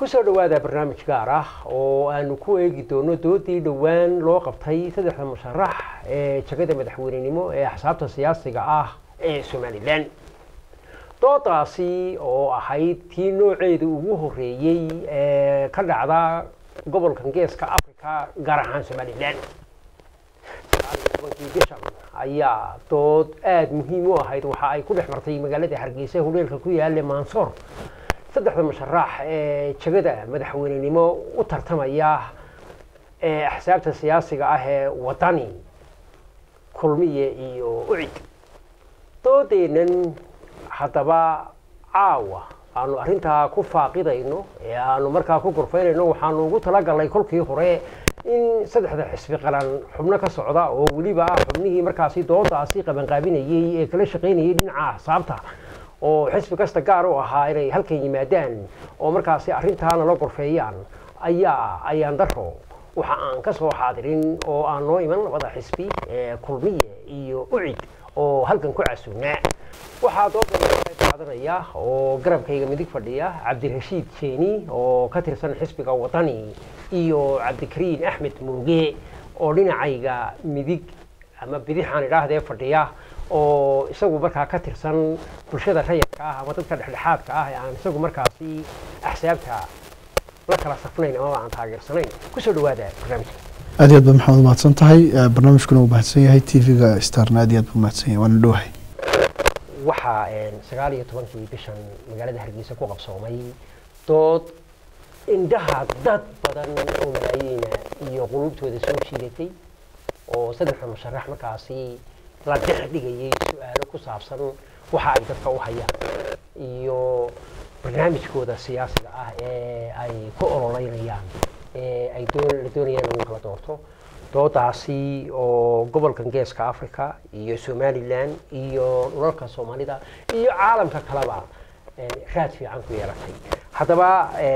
kusoo dhawaada barnaamij gaar ah oo aanu ku eegi doono doodii dhowaan loo qabtay saddexda musharax ee jagada madaxweynenimo ee axsaabta siyaasiga ah ee somalilan doodaasi oo ahayd tii nooceeda ugu horeeyey ee ka dhacda gobolkan geeska africa gaar ahaan somalilan bishan ayaa dood aada muhiim u ahayd waxa ay ku dhex martay magaalada hargeysa hodheelka ku yaale mansoor saddexda musharax ee jagada madaxweynenimo u tartamaya ee axsaabta siyaasiga ah ee wadani kulmiye iyo ucid doodeennan haddaba caawa aanu arrintaa ku faaqidayno ee aanu markaa ku gorfaynayno waxaanu ugu talagalnay kolkii hore in saddexda xisbi qaran xubno ka socda oo weliba xubnihii markaasi doodaasi qabanqaabinayey ee kala shaqaynayay dhinaca axsaabta oo xisbi kasta gaar u ahaa inay halkan yimaadaan oo markaasi arrintaana la gorfeeyaan ayaa ayaan daro waxa aan ka soo xaadirin oo aan noo iman labada xisbi ee kulmiye iyo ucid oo halkan ku casuunaa waxaa dooda qaadanaya oo garabkayga midig fadhiya cabdirashiid jeeni oo ka tirsan xisbiga wadani iyo cabdikariin axmed muuge oo dhinacayga midig ama bidixaan idhaahdee fadhiya oo isagu markaa ka tirsan bulshada rayadka ah ama dadka dhexdhexaadka ah ee aan isagu markaasi axsaabta la kala safnayn amaba aan taageersanayn kusoo dhawaada barnaamijka aad iyo aad ba maxamed umahadsan tahay barnaamijkuna uu mahadsan yahay t v-ga starna aad iyo aad buu mahadsan yahay waana dhowahay waxaa sagaal iyo tobankii bishan magaalada hargeysa ku qabsoomay dood indhaha dad badan oo malaayiina iyo qulubtooda soo jiidatay oo saddexda musharax markaasi la dhex dhigayay su-aalo ku saabsan waxa ay dadka u hayaan iyo barnaamijkooda siyaasiga ah ee ay ku ololeynayaan ee ay la doonayaan in lagu kala doorto doodaasi oo gobolkan geeska africa iyo somalilan iyo dhulalka soomaalida iyo caalamka kaleba raad fiican ku yeelatay haddaba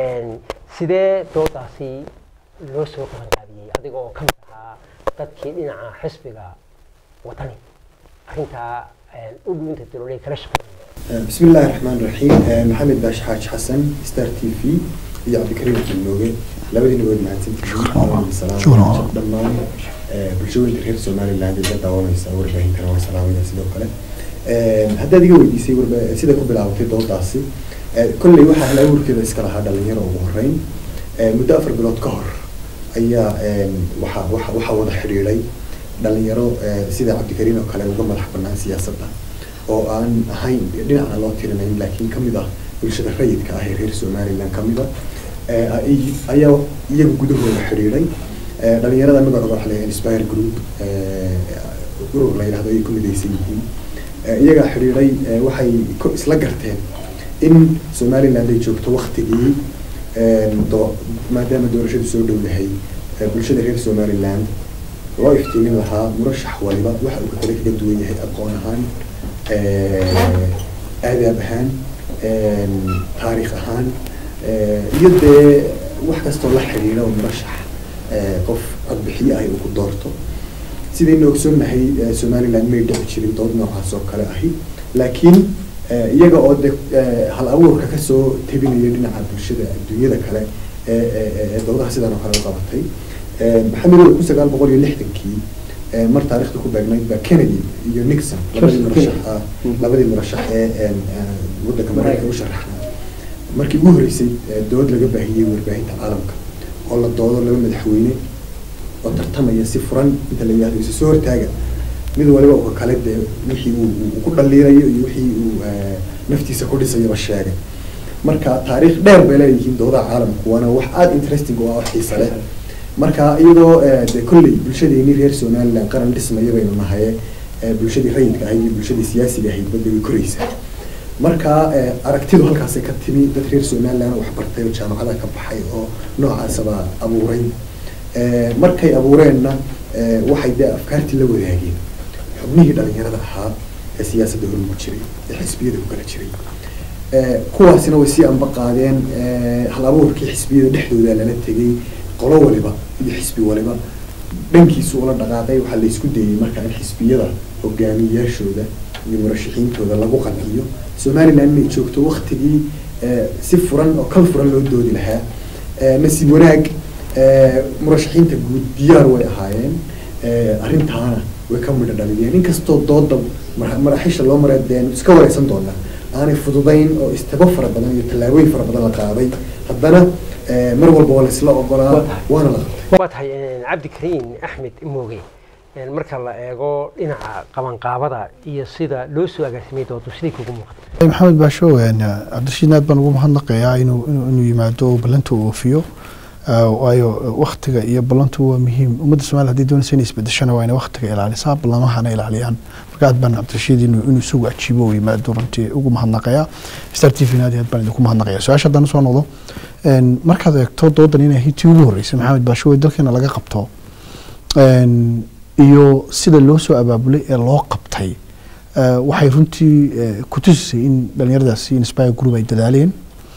sidee doodaasi loo soo qabanqaabiyey adiga oo ka mid ahaa dadkii dhinaca xisbiga wadani arrintaa u dhuunta daloolay kala shaqeynaya bismi illaahi raxmaan raxiim maxamed baash xaaj xasan star t v iyo cabdikariim kilmooge labadiina waad mahadsantihiin dhammaan bulshooyinka reer somaliland ee la daawanaysa warbaahinkana waa salaamaya sidoo kale haddaad iga weydiisay sida ku bilaabatay doodaasi kolley waxaa hal abuurkeeda iska lahaa dhalinyaro ugu horeyn muddo afar bilood ka hor ayaa waxaa waxaa wada xidhiidhay dhalinyaro sida cabdikariin oo kale uga madax banaan siyaasadda oo aan ahayn dhinacna loo tirinayn laakiin kamid ah bulshada rayidka ah ee reer somaliland kamid a ayaa iyaga gudahooda xidhiidhay dhalinyarada magacooda waxa la inspire group urur la yidhahdo ayay ku midaysan yihiin iyagaa xidhiidhay waxay isla garteen in somaliland ay joogto waktigii maadaama doorashadu soo dhow yahay bulshada reer somaliland loo iftiimin lahaa murashax waliba waxa uu kale kaga duwan yahay aqoon ahaan aadaab ahaan taariikh ahaan iyo dee wax kastoo la xidhiidha oo murashax qof codbixiye ahi uu ku doorto sidaynu ogsoonnahay somaliland may dhici jirin dood noocaas oo kale ahi laakiin iyaga oo de hal abuurka kasoo tebinaya dhinaca bulshada adduunyada kale ee doodaha sidan oo kale u qabatay maxamed kun sagaal boqol iyo lixdankii mar taarikhda ku beegnayd baa kennedy iyo nixon labadii murashax labadii murashax ee waddanka mareykanka u sharaxnaa markii ugu horreysay dood laga baahiyey warbaahinta caalamka oo la doodo laba madaxweyne oo tartamaya si furan inta la yihahdo isa soo hortaaga mid waliba uka kale dee wixii uu ku dhaliirayo iyo wixii uu naftiisa ku dhisayaba sheegay marka taariikh dheer bay leeyihiin doodaha caalamku waana wax aada interesting oo ah wax xiisa leh marka iyadoo de kolley bulshadeeni reer somaliland qaran dhismaya baynu nahaye bulshadii rayidka ahayd iyo bulshadii siyaasiga ahayd badda way koraysaa marka aragtidu halkaasay ka timi dad reer somaliland wax bartay oo jaamacada ka baxay oo noocaasaba abuuray markay abuureenna waxay dee afkaartii la wadaageen xubnihii dhalinyarada ahaa ee siyaasadda hormugu jiray ee xisbiyada ku kala jiray kuwaasina way sii amba qaadeen hal abuurkii xisbiyada dhexdooda lala tegay qolo waliba iyo xisbi waliba dhankiisu ula dhaqaaqay waxaa la isku dayey marka in xisbiyada hogaamiyeyaashooda iyo murashaxiintooda lagu qanciyo somaliland inay joogto waktigii si furan oo kal furan loo doodi lahaa Eh, nasiib wanaag eh, murashaxiinta guud diyaar way ahaayeen Eh, arrintaana way ka midho dhaliyeen inkastoo dooda mar- maraxiisha loo maray deen iska wareysan doonaa aanay fududayn oo istabo fara badan iyo tallaabooyin fara badan la qaaday haddana eh, mar walba waa laisla ogolaa Waa tahay. waana la qabtay waa tahay cabdikariin axmed mooge een, marka la eego dhinaca qabanqaabada iyo sida loo soo agaasimay doodu siday kugu muuqata maxamed baasho een, cabdirashiid aad baan ugu mahadnaqayaa inuu inuu inuu yimaado oo ballanta uu oofiyo Ah, waayo waktiga iyo ballantu waa muhiim ummadda soomaaliya haddii doonaysa inay isbedeshana waa inay waktiga ilaalisaa ballamahana ilaaliyaan marka aad baan cabdirashiid inuu inuu isagu ajiibo oo yimaado runtii ugu mahadnaqayaa star t v naadi aad baan idinku mahadnaqayaa su-aasha haddana soo noqdo een, markaad eegto doodan inay hitii ugu horreysay maxamed baasho ee dalkeena laga qabto een, iyo sida loo soo abaabulay ee loo qabtay eh, waxay runtii eh, ku tusisay in dhalinyaradaasi inspire group ay dadaaleen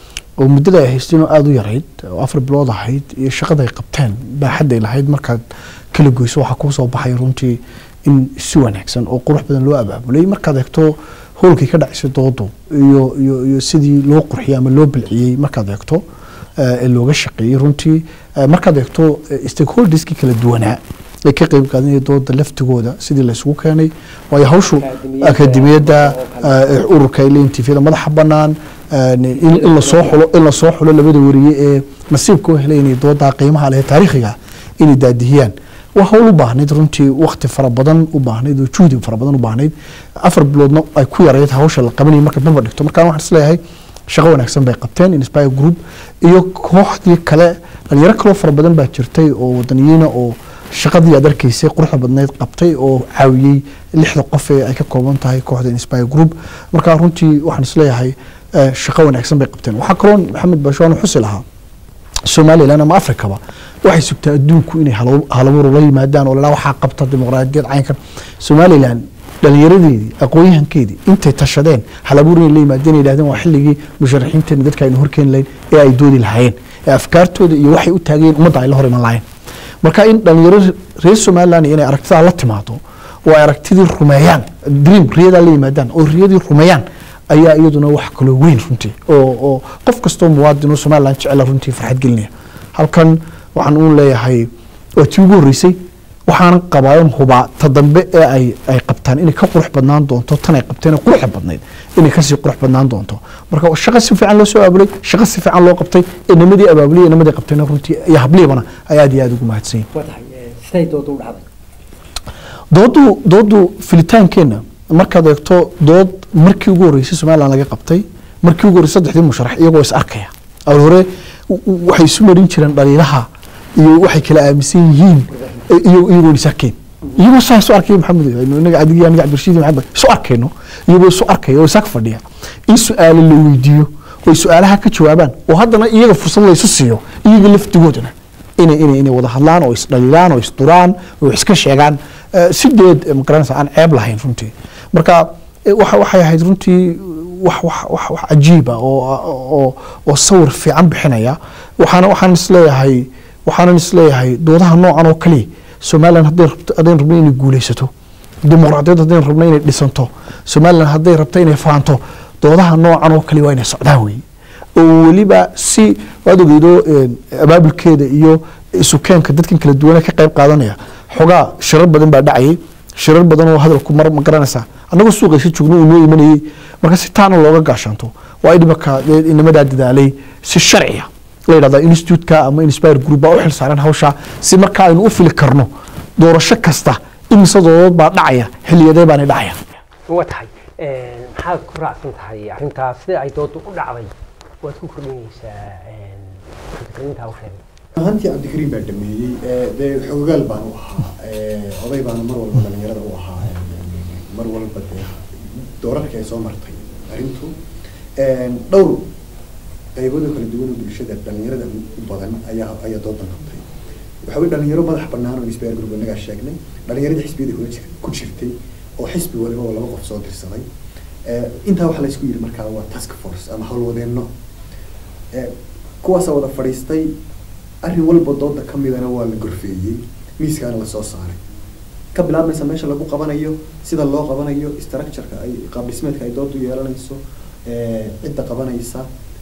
oo muddada ay haysteen oo aada u yarayd oo afar bilood ahayd iyo shaqada ay qabteen baaxadday lahayd markaad kala goyso waxaa kuu soo baxay runtii in si wanaagsan oo qurux badan loo abaabulay markaad eegto howlkii ka dhacaysay doodu iyo iyo iyo sidii loo qurxiyey ama loo bilciyey markaad eegto eh, ee looga shaqeeyey runtii eh, markaad eegto eh, stakeholderskii kala duwanaa ay ka qeyb qaadanaya dooda laftigooda sidii laysugu keenay waayo hawshu Akaademiyadda akademiyadda oo kale. eh, ururka ay leeyihin tifyada madaxa bannaan eh, in in lasoo xulo in lasoo xulo labada wariye ee nasiibka u helay inay doodaa qiimaha leh ee taariikhiga inay daadihiyaan waa hawl u baahnayd runtii wakti fara badan u baahnayd oo juhdi fara badan u baahnayd afar biloodna ay ku yarayd hawsha la qabanayay marka dhanba dhigto marka waxaan isleeyahay shaqo wanaagsan bay qabteen inspire group iyo kooxdii kale dhalinyaro kaloo fara badan baa jirtay oo wadaniyiina oo shaqadii aad arkaysay quruxda badneyd qabtay oo caawiyey lixda qof ee ay ka kooban tahay kooxda inspire group marka runtii waxaan isleeyahay eh, shaqo wanaagsan bay qabteen waxaa kaloo maxamed baasho xusi lahaa somalilan ama afrikaba waxay sugtaa adduunku inay hal- halabuur la yimaadaan oo lalaa waxaa qabta dimuqraadiyad caynkan somalilan dhalinyaradeedii aqoon-yahankeedii intay tashadeen halabuur inay la yimaadeen ay yidhahdeen waa xilligii musharaxiinteena dadka aynu horkeeni lahayn ee ay doodi lahaayeen ee afkaartooda iyo waxay u taageen ummadda ay la hor iman lahayn marka in dhalinyaro reer somalilan inay aragtidaa la timaado oo ay aragtidii rumeeyaan dream riyadaa la yimaadaan oo riyadii rumeeyaan ayaa iyaduna wax kaloo weyn runtii oo oo qof kastoo muwaadin oo somalilan jecela runtii farxad gelinaya halkan waxaan uun leeyahay waa tii ugu horreysay waxaanan qabaayon hubaa ta dambe ee ay ay qabtaan inay ka qurux badnaan doonto tan ay qabteen ee quruxda badnayd inay kasii qurux badnaan doonto marka shaqo si fiican loo soo abaabulay shaqo si fiican loo qabtay ee nimadii abaabulay ee nimadii qabtayna runtii iyo habliibana ay aad iyo aad ugu mahadsan yihin waa tahay siday doodu u dhacday doodu doodu filitaankeenna markaad eegto dood markii ugu horreysay somalilan laga qabtay markii ugu horreysay saddexdii musharax iyagoo is arkaya awal hore w- w- waxay isu marin jireen dhaliilaha iyo waxay kala aaminsan yihiin iyo iyagoo is arkeen iyagoo saa isu arkaya maxamed inaga adig aniga cabdirashiid iyo maxamed isu arkayno iyagoo isu arkaya oo isaag fadhiya in su-aalo la weydiiyo oo ay su-aalaha ka jawaabaan oo haddana iyaga fursad la isu siiyo iyaga laftigoodana inay inay inay wada hadlaan oo isdhaliilaan oo isduraan oo iska sheegaan eh, si deed eh, magaranaysa aan ceeb lahayn runtii marka eh, waxa waxay ahayd runtii wax wax wax wax cajiib ah oo oo oo sawir fiican bixinaya waxaana waxaan isleeyahay waxaanan isleeyahay doodaha noocan oo kaliya somalilan hadday rabto haddaynu rabno inay guuleysato dimuqraadiyad haddaynu rabno inay dhisanto somalilan hadday rabto inay faanto doodaha noocan oo kaliya waa inay socdaan weeye oo weliba si waad ogeydo een, abaabulkeeda iyo isukeenka dadkan kala duwane ka qayb qaadanaya xogaa shirar badan baa dhacayay shirar badan oo hadalku mar ma garanaysaa annagoo suuqaysa joogno uu noo imanayey marka si taana looga gaashaanto waa in imaka inamadaa dadaalay si sharciya la yidhahda institutka ama inspire group baa u xil saaran hawsha si marka aynu u fili karno doorasho kasta imise doodood baa dhacaya xilliyadee baana dhacaya waa tahay maxaad ku raacsan tahay arrintaas sida ay doodu u dhacday waad ku kordhinaysaa fikrintaa u sheegay ahaantii cabdikariim baa dhameeyey ee, dee xoogaal baan u ahaa ee, oday baana mar walba dhalinyarada u ahaa ee, mar walba dee doorarka ay soo martay arrintu Een, dhowr qaybadoo kala duwan oo bulshada dhalinyarada u badan ayaa ayaa doodan qabtay waxa weye dhalinyaro madax bannaan oo isbeer group inagaa sheegnay dhalinyarada xisbiyada kula jir ku jirtay oo xisbi waliba oo laba qof soo dirsaday Ee, intaa waxaa laysku yidhi markaa waa task force ama howlwadeenno Ee, kuwaasaa wada fadhiistay arrin walba dooda ka midana waa la gorfeeyey miiskaana lasoo saaray ka bilaabmaysa meesha lagu qabanayo sida loo qabanayo structureka ay qaab dhismeedka ay doodu yeelanayso ee, cidda qabanaysa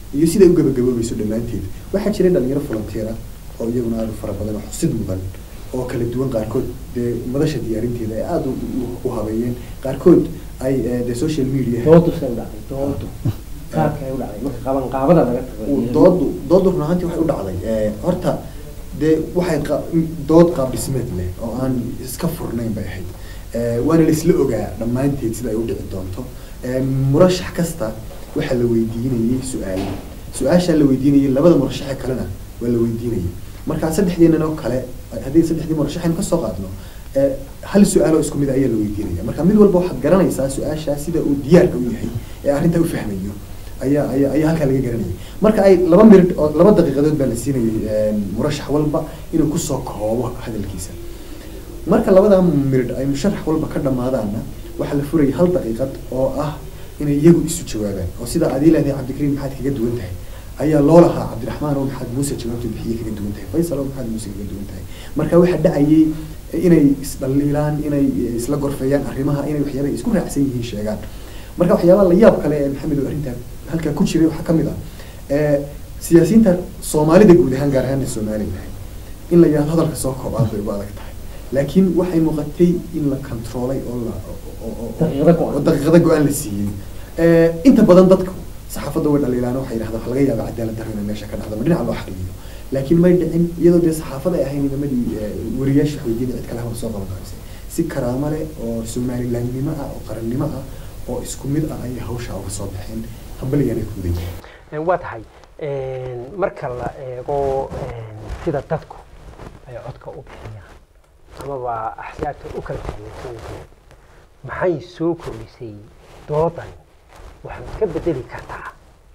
iyo siday u gabagaboobayso dhammaanteed waxaa jiray dhalinyaro volunteer ah oo iyaguna aad u fara badan oo xusid mudan oo kala duwan qaarkood dee madasha diyaarinteeda ay aada u- u habeeyeen qaarkood ay eh, dee social media doodu say u dhacday doodu qaabka ay u dhacday marka qaban qaabada laga uu tago doodu doodu run ahaantii waxay u dhacday eh, horta dee waxay qa- dood qaab dhismeed leh oo aan iska furnayn bay ahayd Eh, waana la isla ogaa dhammaanteed sida ay u dhici doonto Eh, murashax kasta waxaa la weydiinayay su-aalo su-aashaa la weydiinayay labada murashaxe kalena waa la weydiinayay marka saddexdeenan oo kale haddii saddexdii murashaxaynu kasoo qaadno eh, hal su-aaloo isku mid ah ayaa la weydiinaya marka mid walba waxaad garanaysaa su-aashaa sida uu diyaarka u yahay ee arrintaa u fahmayo ayaa ayaa ayaa halkaa laga garanayay marka ay laba mirid oo laba daqiiqadood baa la siinayay eh, murashax walba inuu kusoo koobo hadalkiisa marka labadaa mirid ay musharax walba ka dhamaadaanna waxaa la furayay hal daqiiqad oo ah inay iyagu isu jawaabaan oo sida adii leedahay cabdikariim maxaad kaga duwan tahay ayaa loo lahaa cabdiraxmaan oo maxaad muuse jawaabta bixiye kaga duwan tahay faysal oo maxaad muuse kaga duwan tahay marka waxaa dhacayay inay isdhaliilaan inay isla gorfeeyaan arrimaha inay waxyaaba isku raacsan yihiin sheegaan marka waxyaabaha la yaab kale ee maxamed oo arrintaa halkaa ku jiray waxaa kamid ah eh, siyaasiyiinta soomaalida guud ahaan gaar ahaan somaliland in la yidhahdo hadalka soo koob aad bay ugu adag tahay laakiin waxay muuqatay in la controlay oo la oo- oo- oo- Daqiiqado go'an. oo daqiiqado go-aan la siiyey Eh, inta badan dadku saxaafadda way dhaliilaan waxay yidhahdaan waxa laga yaaba cadaalad darro inay meesha ka dhacdo ma dhinaca loo xaqliyo laakiin may dhicin iyadoo dee saxaafada ay ahayn nidamadii eh, wariyaasha weydiinay cid kale haba soo qaban qaabisay si karaamo leh oo somalilandnimo ah oo qarannimo ah oo isku mid ah ayay hawsha uga soo baxeen hambaligana ku mudan yihiin waa tahay marka la eego sida dadku ay codka u bixiyaan amaba axsaabta u kala taageersan yihiin maxay soo kordhisay doodan waxaad ka bedeli kartaa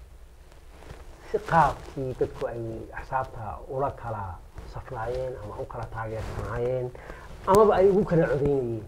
si qaabkii dadku ay axsaabta ula kala safnaayeen ama u kala taageersanaayeen amaba ay ugu kala codeynayeen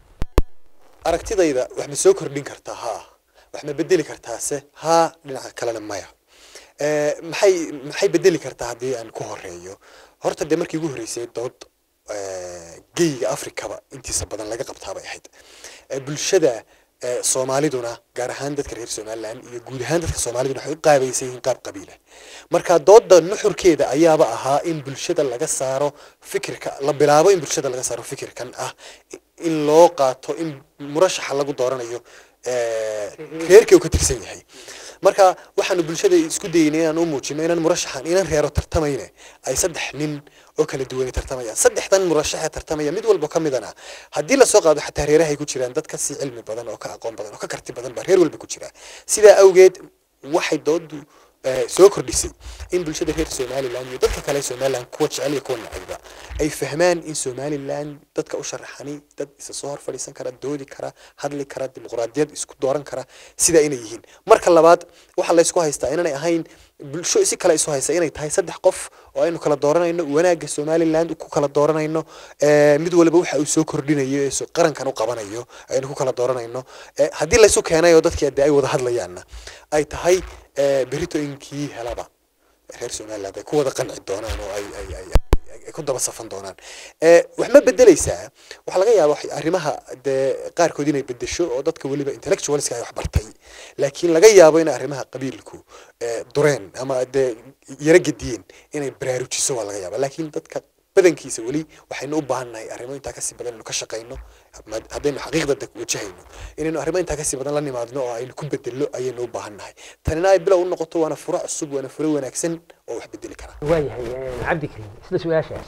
aragtidayda wax ma soo kordhin kartaa haa wax ma bedeli kartaase haa dhinaca kalena maya Eh, maxay maxay bedeli kartaa haddii aan ku horeeyo horta dee markii ugu horreysay dood eh, geyga afrikaba intiisa badan laga qabtaabay ahayd Eh, bulshada eh, soomaaliduna gaar ahaan dadka reer somaliland iyo guud ahaan dadka soomaaliduna waxay u qaabaysan yihiin qaab qabiila marka dooda nuxurkeeda ayaaba ahaa in bulshada laga saaro fikirka la bilaabo in bulshada laga saaro fikirkan ah i- in loo qaato in murashaxa lagu dooranayo eh, reerkii uu ka tirsan yahay marka waxaanu bulshada isku dayeynay inaan u muujino inaan murashaxan inaan reero tartamayne ay saddex nin oo kala duwani tartamayaan saddexdan murashaxe tartamaya mid walba ka midana haddii lasoo qaado xataa reerahay ku jiraan dad ka sii cilmi badan oo ka aqoon badan oo ka karti badan baa reer walba ku jira sidaa awgeed waxay doodu eh, soo kordhisay in bulshada reer somaliland iyo dadka kale somaliland kuwa jecel iyo kuwa nacayba ay fahmaan in somaliland dadka u sharaxani dad isa soo hor fadhiisan kara doodi kara hadli kara dimuqraadiyad isku dooran kara sidaa inay yihiin marka labaad waxaa laysku haystaa inaanay ahayn bulsho si kale isu haysa inay tahay saddex qof oo aynu kala dooranayno wanaagga somaliland ku kala dooranayno eh, mid waliba waxa uu soo kordhinayo ee so- qarankan u qabanayo aynu ku kala dooranayno Eh, haddii laysu keenay oo dadkii hadee ay wada hadlayaanna ay tahay eh, berritooyinkii helaba reer somaliland ay ku wada qanci doonaan oo ay ay ay ay- ay ku daba safan doonaan Eh, wax ma bedeleysaa waxaa laga yaaba wax- arrimaha dee qaarkood inay bedesho oo dadka weliba intellectualska ay wax bartay laakiin laga yaabo in arrimaha qabiilku eh, dureen ama dee yara gediyeen inay baraarujiso waa laga yaaba laakiin dadka badankiisa weli waxaynu u baahannahay arrimo intaa kasii badan inaynu ka shaqayno ma- haddaynu xaqiiqda de- wajahayno inaynu arrimo intaa kasii badan la nimaadno oo aynu ku bedello ayaynu u baahannahay tanina ay bilow u noqoto waana furo cusub waana furo wanaagsan oo wax bedeli kara waayahay cabdikariim isla su-aashaas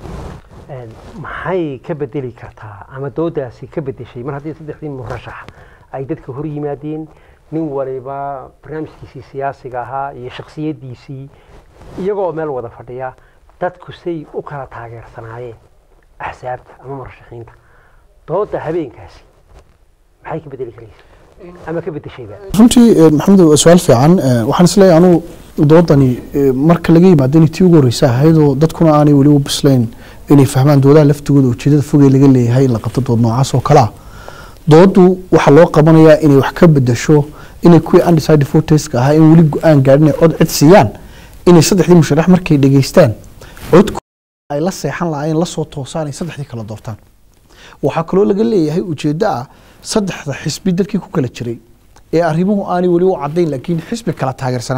maxay ka bedeli kartaa ama doodaasi ka bedeshay mar haddii saddexdii murashax ay dadka hor yimaadeen nin waliba barnaamijkiisii siyaasiga ahaa iyo shaksiyadiisii iyagoo meel wada fadhiya dadku say u kala taageersanaayeen axsaabta ama murashaxiinta dooda habeenkaasi maxay ka bedeli karaysa ama ka bedeshayba runtii eh, maxamed waa su-aal fiican eh, waxaan isleeyahay anuu doodani eh, marka laga yimaado inay tii ugu horreysa ahaydoo dadkuna aanay weli u bislayn inay fahmaan doodaha laftigooda ujeedada fogey laga leeyahay in la qabto dood noocaas oo kale ah doodu waxaa loo qabanayaa inay wax ka bedesho inay kuwii undecided voteska ahaa in weli go-aan gaadhin ay cod cid siiyaan inay saddexdii musharax markay dhegeystaan codku ay la seexan lahaayeen la soo toosaan ay saddexdii kala doortaan waxaa kaloo laga leeyahay ujeeddo ah saddexda xisbi dadkii ku kala jiray ee arrimuhu aanay weli u caddayn laakiin xisbi kala taageersanaa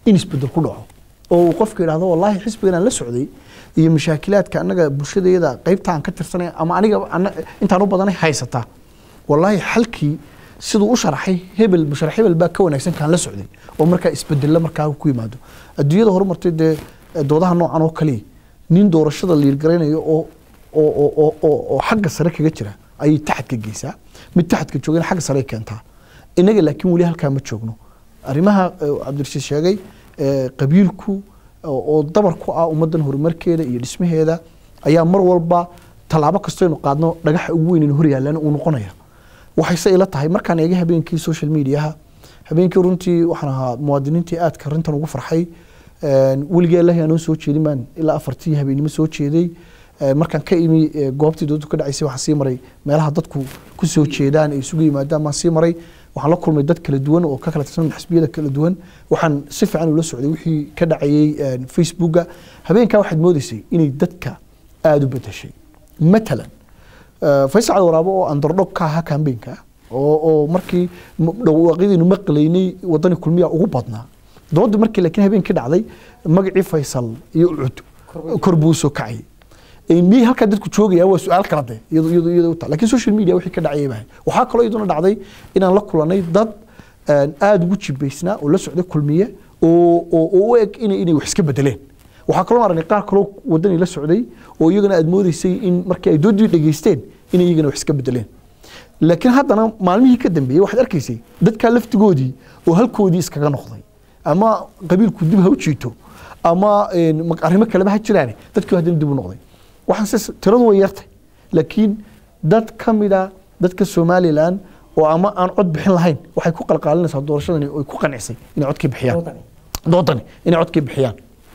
in isbedel ku dhaco oo uu qofka yidhahdo wallaahi xisbigan aan la socday iyo mashaakilaadka annaga bulshadeeda qaybta aan ka tirsanay ama aniga ana- intaan u badanay haysataa wallaahi xalkii siduu u sharaxay hebel musharax hebel baa ka wanaagsan kaan la socday oo markaa isbedella markaa ku yimaado adduunyada horumartay dee eh, doodaha noocan oo kaliya nin doorashada liirgaraynayo oo oo oo oo oo oo xagga sare kaga jira ayay taxadka geysaa mid taxadka joogana xagga sare ay keentaa inaga laakiin weli halkaa ma joogno arrimaha eh, cabdirashiid sheegay eh, qabiilku oo oo dabar ku ah ummaddan horumarkeeda iyo dhismaheeda ayaa mar walba tallaabo kastaynu qaadno dhagaxa ugu weyn hor yaallaan uu noqonaya waxayse ila tahay markaan eega habeenkii social mediaha habeenkii runtii waxaan ahaa muwaadiniintii aadka arrintan ugu farxay Een, weligii allahi aanoo soo jeedin baan ilaa afartii habeenimo soo jeeday Ee, markaan ka imi ee, goobtii doodu ka dhacaysay waxaan sii maray meelaha dadku ku soo jeedaan ay isugu yimaadaan baan sii maray waxaan la kulmay dad kala duwan oo ka kala tirsan xisbiyada kala duwan waxaan si fiican ula socday wixii ka dhacayay een, facebooka habeenkaa waxaad moodaysay inay dadka aada u bedeshay matalan Eh, faysal cali waraabo oo andardhog ka ahaa kambeenka oo oo markii m- dhawaaqyadiinu maqlaynay wadani kulmiya ugu badnaa doodii markii laakiin habeenkii dhacday magacii faysal iyo ucud kor buu soo kacayay Eh, miyay halkaa dadku joogaya waa su-aal kala de iyadoo iyadoo iyadoo u tahay laakiin social media wixii ka dhacayay baa waxaa kaloo iyaduna dhacday inaan la kulanay dad een, aada ugu jibaysnaa oo la socday kulmiye oo oo oo u eg inay inay wax iska bedeleen waxaa kaloo aragnay qaar kaloo wadani la socday oo iyagana aad moodeysay in markii ay doodii dhageysteen inay iyagana wax iska bedeleen laakiin haddana maalmihii ka dambeeyey waxaad arkaysay dadkaa laftigoodii oo halkoodii iskaga noqday ama qabiilku dib ha u jiito ama een, ma- arrimo kaleba ha jiraane dadkii haddana dib u noqday waxaan se tiradu way yartay laakiin dad ka mida dadka somalilan oo ama aan cod bixin lahayn waxay ku qalqaalinaysaa doorashadani oo ay ku qancisay inay codkii bixiyaan doodani inay codkii bixiyaan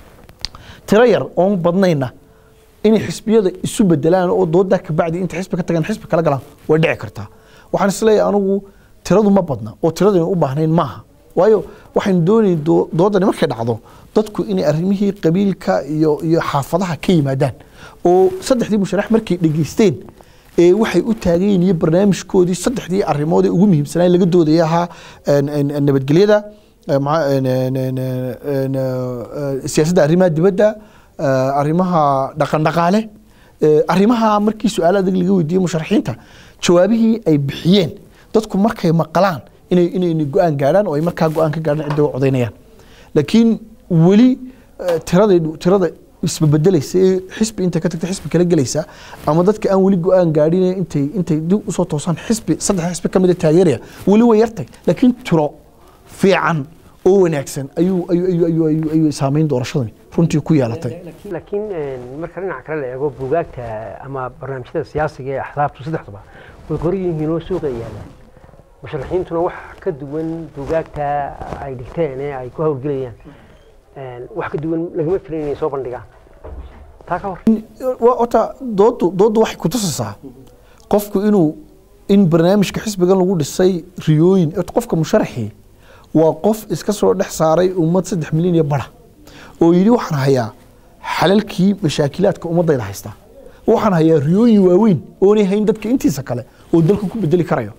tiro yar oon badnayna inay xisbiyada isu bedelaan oo doodaa kabacdi inta xisbi ka tagaan xisbi kala galaan way dhici kartaa waxaan isleeyahay anigu tiradu ma badna oo tiradaynu u baahnayn maaha waayo waxaynu doonayn doo- doodani markay dhacdo dadku inay arrimihii qabiilka iyo iyo xaafadaha ka yimaadaan oo saddexdii musharax markay dhegeysteen ee waxay u taagan yihiin iyo barnaamijkoodii saddexdii arrimood ee ugu muhiimsanaa laga doodaya ahaa een, een, een, nabadgelyada ee, maca- een, een, een, een, ee, siyaasadda arrimaha dibadda ee, arrimaha dhaqan dhaqaale ee, arrimaha markii su-aal adag laga weydiiyey musharaxiinta jawaabihii ay bixiyeen dadku markay maqlaan inay inay inay go-aan gaadhaan oo ay markaa go-aan ka gaadhaan cidda u codaynayaan laakiin weli eh, tirada tirada isbebedelaysa ee xisbi intay ka tagta xisbi kala gelaysa ama dadka aan weli go-aan gaadhin ee intay intay dib usoo toosaan xisbi saddex xisbi ka mida taageeraya weli way yartay laakiin tiro fiican oo wanaagsan ayuu ayuu ayuu ayuu ayuu ayuu saameyn doorashadani runtii ku yeelatay laakiin een, marka dhinaca kale la eego buugaagta ama barnaamijyada siyaasiga ee axsaabtu saddexduba way qoran yihiin oo suuqa yaalaan musharaxiintuna wax ka duwan buugaagta ay dhigteen ee ay ku hawlgelayaan een, wax ka duwan lagama filan inay soo bandhigaan taa ka hor wa- horta doodu doodu waxay kutusaysaa qofku inuu in barnaamijka xisbigan lagu dhisay riyooyin horta qofka musharaxii waa qof iska soo dhex saaray ummad saddex milyan iyo bara oo yidhi waxaan hayaa xalalkii mashaakilaadka ummadayda haysta waxaan hayaa riyooyin waaweyn oonay hayn dadka intiisa kale oo dalka ku bedeli karayo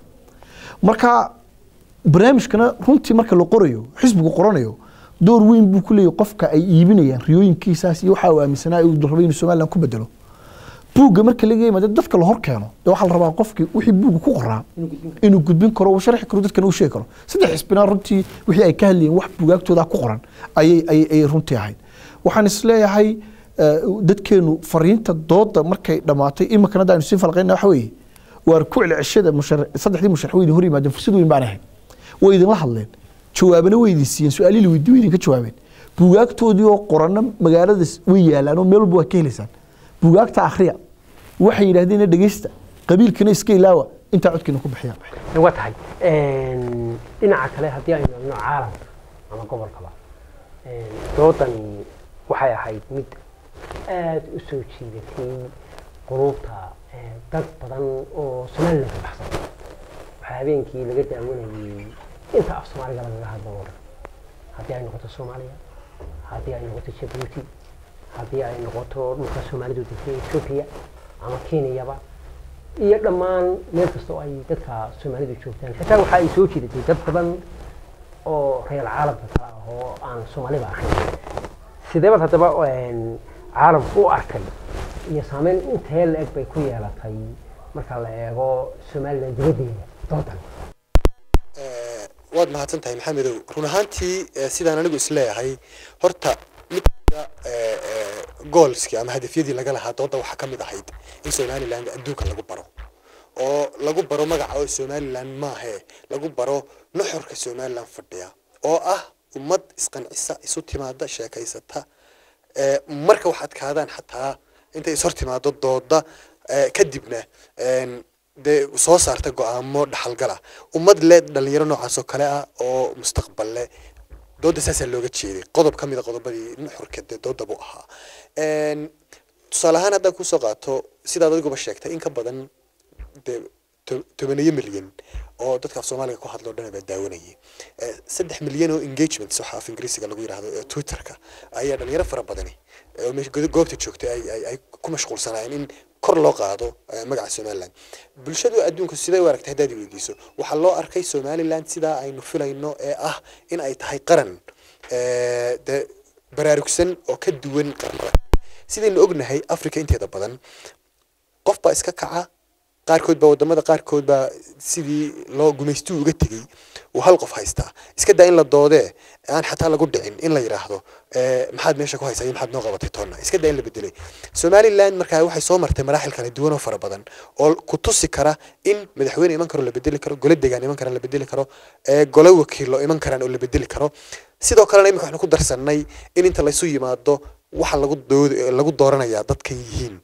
marka barnaamijkana runtii marka la qorayo xisbigu qoranayo door weyn buu ku leeyahay qofka ay iibinayaan riyooyinkiisaas iyo waxa uu aaminsanaa uu rabay inuu somaliland ku bedelo buugga marka laga yimaado dadka la hor keeno dee waxaa la rabaa qofkii wixii buugga ku qoraa inuu gudbin karo uu sharxi karo dadkana uu sheegi karo saddex xisbina runtii wixii ay ka hadlayeen wax buugaagtooda ku qoran ayay ayay ayay runtii ahayd waxaan isleeyahay eh, dadkeenu fariinta dooda markay dhammaatay iminkana hadda aynu sii falqayna waxa weeye waar ku celceshada mushar- saddexdii musharax way idin hor yimaadeen fursad weyn baan ahayd way idinla hadleen jawaabana way idin siiyeen su-aalihii la weydiiyey way idinka jawaabeen buugaagtoodii oo qorana magaalada way yaalaan oo meel walba waa ka helaysaan buugaagta akhriya waxay yidhaahdeen dhegeysta qabiilkana iska ilaawa intaa codkiina ku bixiya waa tahay een, dhinaca kale haddii aynu eegno caalamka ama gobolkaba een, doodani waxay ahayd mid aada u soo jiidatay qulubta ee, dad badan oo somaliland ka baxsan waxaa habeenkii laga daawanayay inta af soomaaliga lagaga hadlo oo dhan haddii ay noqoto soomaaliya haddii ay noqoto jabuuti haddii ay noqoto dhulka soomaalidu degtay etoobiya ama kenyaba iyo dhammaan meel kasta oo ay dadka soomaalidu joogtaan xitaa waxa ay soo jiidatay dad badan oo reer caalamka kale ah oo aan soomaaliba ahayn sideebaad haddaba een, caalamku u arkay iyo saameyn intee la-eg bay ku yeelatay marka la eego somalilan dibaddeeda doodan Eh, waad mahadsan tahay maxamedow run ahaantii eh, sidaan anigu isleeyahay horta mid kamida, eh, eh, goalskii ama hadafyadii laga lahaa dooda waxaa ka mid ahayd in somaliland adduunka lagu baro oo lagu baro magaca oo somaliland maahe lagu baro nuxurka somaliland fadhiya oo ah ummad isqancisa isu timaada sheekaysata Eh, marka wax adkaadaan xataa intay is hor timaado dooda eh, kadibna een, dee soo saarta go-aamo dhaxalgala ummad le dhalinyaro noocaas oo kale ah oo mustaqbal leh dooda saasaa looga jeeday qodob ka mid a qodobadii nuxurka dee dooda buu ahaa Een, tusaale ahaan haddaan kusoo qaato sidaad adiguba sheegtay in ka badan dee to- tobaneeyo milyan oo dadka af soomaaliga ku hadlo dhan baa daawanayay Eh, saddex milyan oo engagements waxa af ingiriisiga lagu yidhaahdo ee twitterka ayaa dhalinyaro fara badani eh, oo meesha godo- goobta joogtay ay ay ay ku mashquulsanaayeen in kor loo qaado eh, magaca somaliland bulshadu adduunku siday u aragtay haddaad i weydiiso waxaa loo arkay somaliland sidaa aynu filayno ee ah in ay tahay qaran eh, dee baraarugsan oo ka duwan qaramada sidaynu ognahay africa inteeda badan qof baa iska kaca qaarkood baa wadamada qaarkood baa sidii loo gumaystuu uga tegey uu hal qof haystaa iska daa in la doodee aan xataa lagu dhicin in la yidhaahdo eh, maxaad meesha ku haysaa iyo maxaad noo qabatay toonna iska daa in la bedelay somaliland markaa waxay soo martay maraaxil kala duwan oo fara badan oo ku tusi kara in madaxweyne iman karo la bedeli karo gole degaan iman karaan la bedeli karo eh, gole wakiilo iman karaan oo la bedeli karo sidoo kalena imika waxnu ku darsannay in inta laysu yimaado waxa lagu dood lagu dooranayaa dadkan yihiin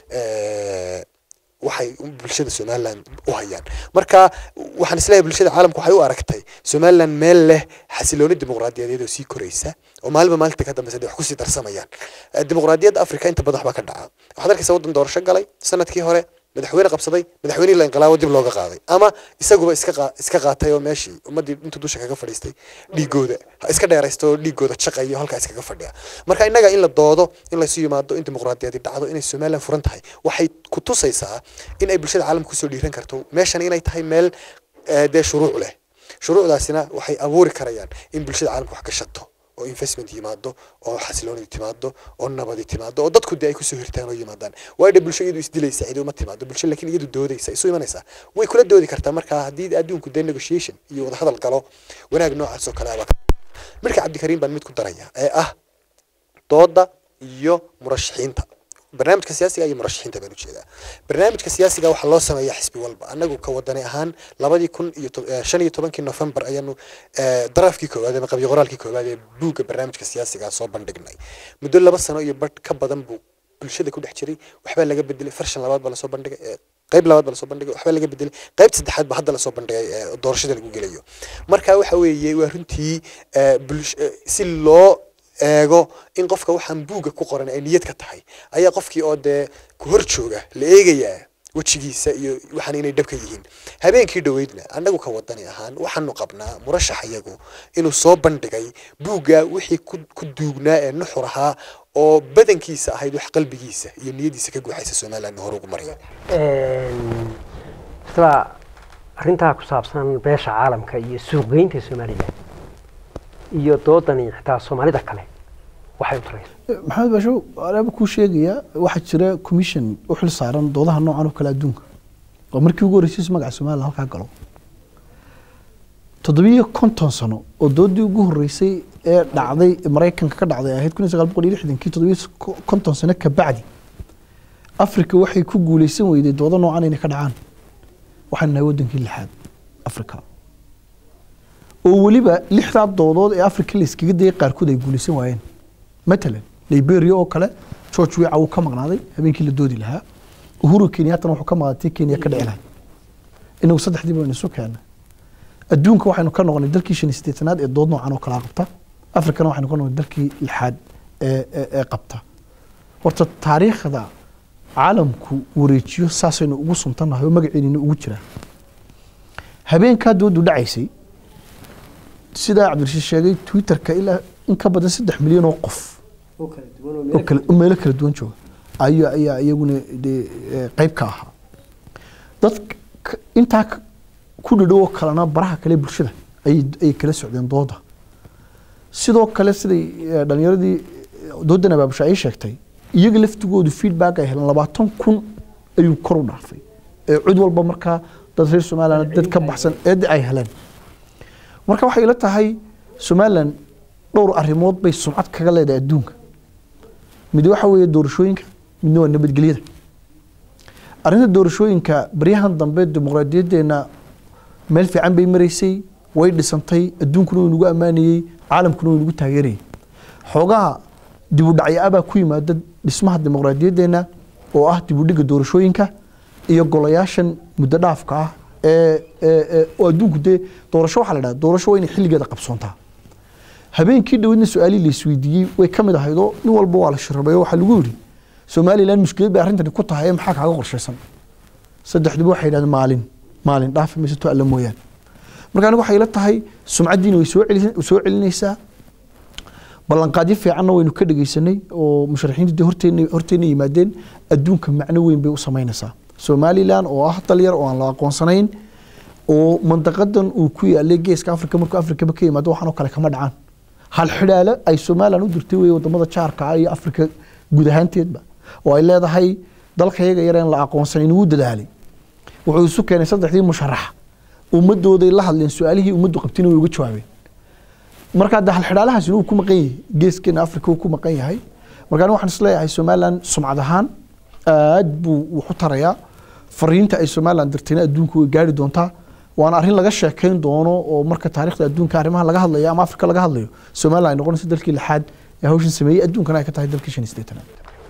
eh, waxay bulshada somaliland u hayaan marka waxaan isleeyahay bulshada caalamku waxay u aragtay somaliland meel leh xasilooni dimuqraadiyadeed oo sii koraysa oo maalinba maalinta ka dambeysa dee wax kusii darsamayaan Eh, dimuqraadiyadda africa inta badan waxbaa ka dhaca waxaad arkaysa waddan doorasho galay sanadkii hore madaxweyne qabsaday madaxweynihii la inqilaabo dib looga qaaday ama isaguba iska qaa- iska qaatay oo meeshii ummaddii intuu dusha kaga fadhiistay dhiigooda ha iska dheeraysto oo dhiigooda jaqayo halkaa iskaga fadhiya marka innaga in la doodo in laysu yimaado in dimuqraadiyadi dhacdo inay somaliland furan tahay waxay ku tusaysaa in ay bulshada caalamka kusoo dhiiran karto meeshan inay tahay meel eh, dee shuruuc leh shuruucdaasina waxay abuuri karayaan in bulshada caalamka wax gashato oo investment yimaado oo xasiloonidi timaado oo nabadi timaado oo dadku dee ay kusoo hirtaan oo yimaadaan waayo dee bulsho iyadu isdilaysa cidi uma timaado bulsho laakiin iyadu doodaysa isu imanaysaa way kula doodi kartaa marka haddii adduunku dee negotiation iyo wadahadal galo wanaag noocaas oo kale abaa marka cabdikariim baan mid ku daraya ee ah dooda iyo murashaxiinta barnaamijka siyaasiga iyo murashaxiinta baan ujeedaa barnaamijka siyaasiga waxaa loo sameeyaa xisbi walba anagu ka wadani ahaan labadii kun iyo to- eh, shan iyo tobankii november ayaanu eh, daraafkii koowaad ama qabyo qoraalkii koowaad ee buugga barnaamijka siyaasiga soo bandhignay muddo laba sano iyo badh ka badan buu bulshada ku dhex jiray waxbaa laga bedelay farshan labaad baa lasoo bandhigay eh, qayb labaad baa lasoo bandhigay waxbaa laga bedelay qaybta saddexaad baa hadda lasoo bandhigay eh, doorashada lagu gelayo marka waxa weeye waa runtii eh, bulsh- eh, si loo eego in qofka waxaan buugga ku qoran ay niyad ka tahay ayaa qofkii oo dee ku hor jooga la eegayaa wejigiisa iyo waxaan inay dhabka yihiin habeenkii dhoweydna annagu ka wadani ahaan waxaanu qabnaa murashax iyagu inuu soo bandhigay buugga wixii ku ku duugnaa ee nuxur ahaa oo badankiisa ahayd wax qalbigiisa iyo niyadiisa ka guuxaysa somaliland hore ugu maraya isla arrintaa ku saabsan beesha caalamka iyo suuqgeynta somalilan iyo doodani xitaa soomaalida kale waxay u tarayso maxamed baasho anaaba kuu sheegaya waxaa jira commission u xil saaran doodaha noocan oo kale adduunka oo markii ugu horreysay magaca somaliland halkaa galo toddobiyo konton sano oo doodii ugu horreysay ee dhacday maraykanka ka dhacday ahayd kun iyo sagaal boqol iyo lixdankii toddobiyo konton sano ka bacdi africa waxay ku guuleysan weyday doodo noocan inay ka dhacaan waxaan nahay wadankii lixaad africa oo weliba lixdaa doodood ee africa la iskaga dayay qaarkood ay guuleysan waayeen matalan liberia oo kale george wica wuu ka maqnaaday habeenkii la doodi lahaa uhuru kenyattana wuxuu ka maqnaaday tii kenya ka dhici lahayd inagu saddexdii baynu isu keennay adduunka waxaynu ka noqonay dalkii shan iyo siddeetanaad ee dood noocan oo kala qabta afrikana waxaynu ka noqonay dalkii lixaad ee ee- ee qabta horta taariikhda caalamku wareejiyo saasaynu ugu suntannahay oo magaceennina ugu jiraa habeenkaa doodu dhacaysay sidaa cabdirashiid sheegay twitterka ilaa in ka badan saddex milyan oo qof oo kala oo meelo kala duwan jooga ayaa ayaa iyaguna dee eh, qayb ka ahaa dad k- intaa k- ku dhadhow oo kalena baraha kale bulshada ay ay kala socdeen dooda sidoo kale siday eh, dhalinyaradii doodan abaabusha ay sheegtay iyaga laftigoodu feedback ay heleen labaatan kun ayuu kor u dhaafay ee cid walba markaa dad reer somaliland dad ka baxsan eedda ay heleen marka waxay ila tahay somaliland dhowr arrimood bay sumcad kaga leedahay adduunka mid waxa weeye doorashooyinka midna waa nabadgelyada arrinta doorashooyinka baryahan dambe dimuqraadiyadeena meel fiican bay maraysay way dhisantay adduunkuna wuu nagu ammaanayey caalamkuna wuu nagu taageerayay xoogaha dibudhacyo abaa ku yimaada dhismaha dimuqraadiyadeena oo ah dibudhiga doorashooyinka iyo golayaashan muddo dhaafka ah ee ee- ee- oo adduunku dee doorasho waxaa la dhaha doorasho waa inay xilligeeda qabsoontaa habeenkii dhowedna su-aalihii la isweydiiyey way ka mid ahaydoo nin walba waa la shirabeeyo waxaa lagu yidhi somaliland mushkilad bay arrintani ku tahay ee maxaa kaaga qorshaysan saddexduba waxay yidhahdeen maalin maalin dhaafi mayso to alla mooyaane marka anigu waxay ila tahay sumcaddiina way soo celi- soo celinaysaa ballanqaadyo fiicanna waynu ka dhegeysanay oo musharaxiintu dee horteena horteena yimaadeen adduunka macno weyn bay u samaynaysaa somaliland oo ah dal yar oo aan la aqoonsanayn oo mandaqadan uu ku yaalay geeska afrika markuu afrikaba ka yimaado waxaan oo kale kama dhacaan hal xidhaale ay somaliland u dirtay wey wadamada jaarka ah iyo afrika guud ahaanteedba oo ay leedahay dalka yaga yar aan la aqoonsanayn wuu dadaalay wuxuu isu keenay saddexdii musharax ummadooday la hadleen su-aalihii ummaddu qabtina way uga jawaabeen marka de halxidhaalahaasi uu ku maqan yahay geeskeena afrika uu ku maqan yahay marka aniga waxaan isleeyahay somaliland sumcad ahaan aad buu wax u tarayaa fariinta ay somaliland dirtayna adduunka way gaari doontaa waana arrin laga sheekeyn doono oo marka taariikhda adduunka arrimaha laga hadlayo ama afrika laga hadlayo somaliland ay noqonayso dalkii lixaad ee hawshan sameeyey adduunkana ay ka tahay dalkii shan iyo siddeetanaad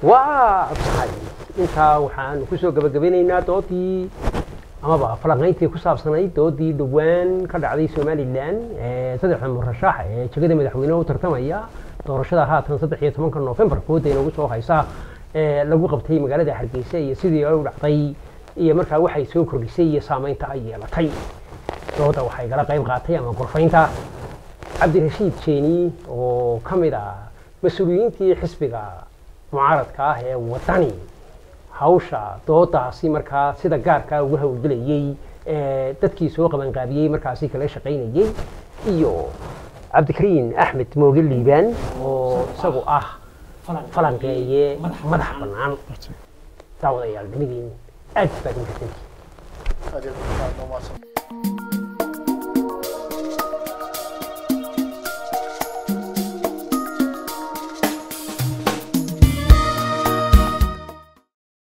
waa tahay intaa waxaanu kusoo gabagabeynaynaa doodii amaba falanqayntii ku saabsanayd doodii dhowaan ka dhacday somalilan ee saddexda murashax ee jegada madaxweyneha u tartamaya doorashada haatan saddex iyo tobanka noofembar kooda inoogu soo haysa ee lagu qabtay magaalada hargeysa iyo sidii ay u dhacday iyo markaa waxay soo kordhisay iyo saameynta ay yeelatay dooda waxay kala qayb qaatay ama gorfaynta cabdirashiid jeeni oo ka mid ah mas-uuliyiintii xisbiga mucaaradka ah ee wadani hawsha doodaasi markaa sida gaarkaa uga howlgelayey ee dadkii soo qabanqaabiyey markaasi kala shaqaynayey iyo cabdikariin axmed mooge liibaan oo isagu ah falanqeeye madax bannaan daawadayaal dhimidiin aad baad u mahadsantihiin